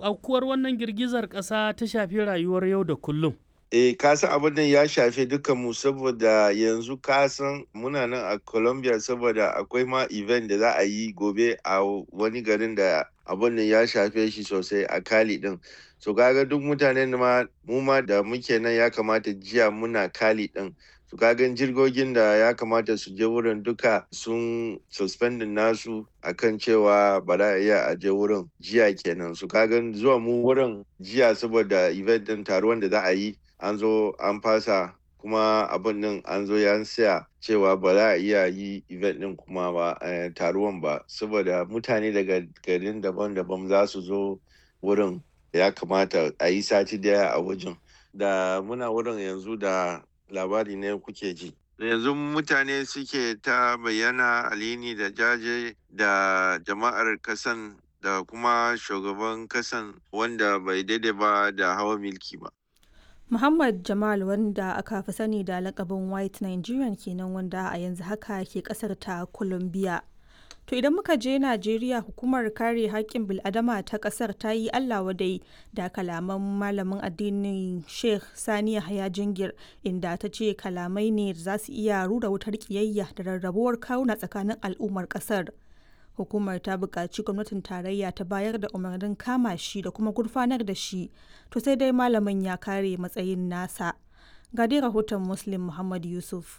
aukuwar wannan girgizar ƙasa ta shafi rayuwar yau da kullum? Eh, kasan abin nan ya shafe mu saboda yanzu kasan muna nan a Colombia saboda akwai ma event da za a yi gobe a wani garin da abin nan ya shafe shi sosai a Cali din. So kaga duk mutanen ma mu ma da muke nan ya kamata jiya muna Cali din. su kagan jirgogin da ya kamata su je wurin duka sun suspendin nasu akan cewa ba za a iya a je wurin jiya kenan su kagan zuwa mu wurin jiya saboda event din taruwan da za a yi an zo an fasa kuma abin nan an zo ya siya cewa ba za a iya yi event din kuma ba taruwan ba saboda mutane daga garin daban-daban za su zo wurin ya kamata a yi sati daya a wajen da muna wurin yanzu da labari ne kuke ji. Yanzu mutane suke ta bayyana alini da jaje da jama'ar kasan da kuma shugaban kasan wanda bai daidai ba da hawa milki ba. Muhammad Jamal wanda aka fi sani da lakabin White Nigerian kenan wanda a yanzu haka ke kasar ta Colombia. To idan muka je Najeriya hukumar kare haƙƙin bil'adama ta ƙasar ta yi Allah wadai da kalaman malamin addinin Sheikh Sani Yahaya Jingir inda ta ce kalamai ne da za su iya rura wutar ƙiyayya da rarrabuwar kawuna tsakanin al'ummar ƙasar. Hukumar ta buƙaci gwamnatin tarayya ta bayar da umarnin kama shi da kuma gurfanar da shi, to sai dai malamin ya kare matsayin nasa. Ga dai rahoton Muslim Muhammad Yusuf.